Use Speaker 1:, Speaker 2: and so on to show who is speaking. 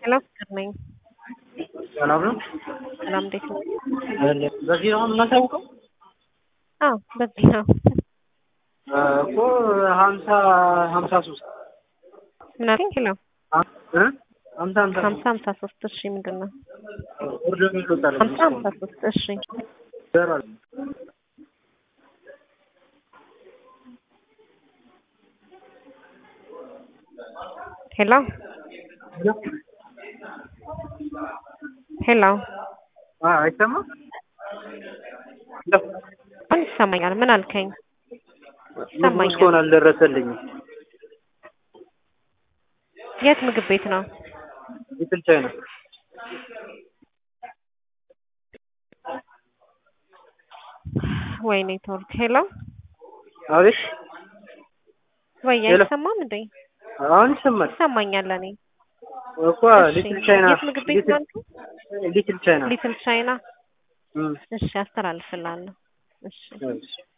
Speaker 1: ሄሎ ፍቅር ነኝ።
Speaker 2: ሰላም ነው?
Speaker 1: ሰላም እንዴት ነው?
Speaker 2: በዚህ ነው የምናሳውቀው
Speaker 1: አዎ በዚህ ነው።
Speaker 2: እኮ ሀምሳ ሀምሳ ሶስት
Speaker 1: ምን አልከኝ? ሄሎ
Speaker 2: ሀምሳ ሀምሳ
Speaker 1: ሀምሳ ሀምሳ ሶስት እሺ ምንድን ነው?
Speaker 2: ወርዶ ይወጣል
Speaker 1: ሀምሳ ሀምሳ ሶስት እሺ ሄሎ ሄሎ
Speaker 2: አይሰማም?
Speaker 1: አሁን ይሰማኛል። ምን አልከኝ?
Speaker 2: ምግቡ እስካሁን አልደረሰልኝም።
Speaker 1: የት ምግብ ቤት ነው?
Speaker 2: ሊትል ቻይና
Speaker 1: ወይኔ ኔትወርክ ሄሎ
Speaker 2: አቤት
Speaker 1: ወይ
Speaker 2: ሄሎ።
Speaker 1: አይሰማም እንዴ?
Speaker 2: አሁን ይሰማል
Speaker 1: ይሰማኛል እኔ
Speaker 2: እኮ
Speaker 1: እሺ።
Speaker 2: ሊትል ቻይና
Speaker 1: የት ምግብ ቤት ነው አልከኝ?
Speaker 2: ሊትል ቻይና
Speaker 1: ሊትል ቻይና
Speaker 2: እም፣
Speaker 1: እሺ አስተላልፍልሃለሁ። እሺ
Speaker 2: እሺ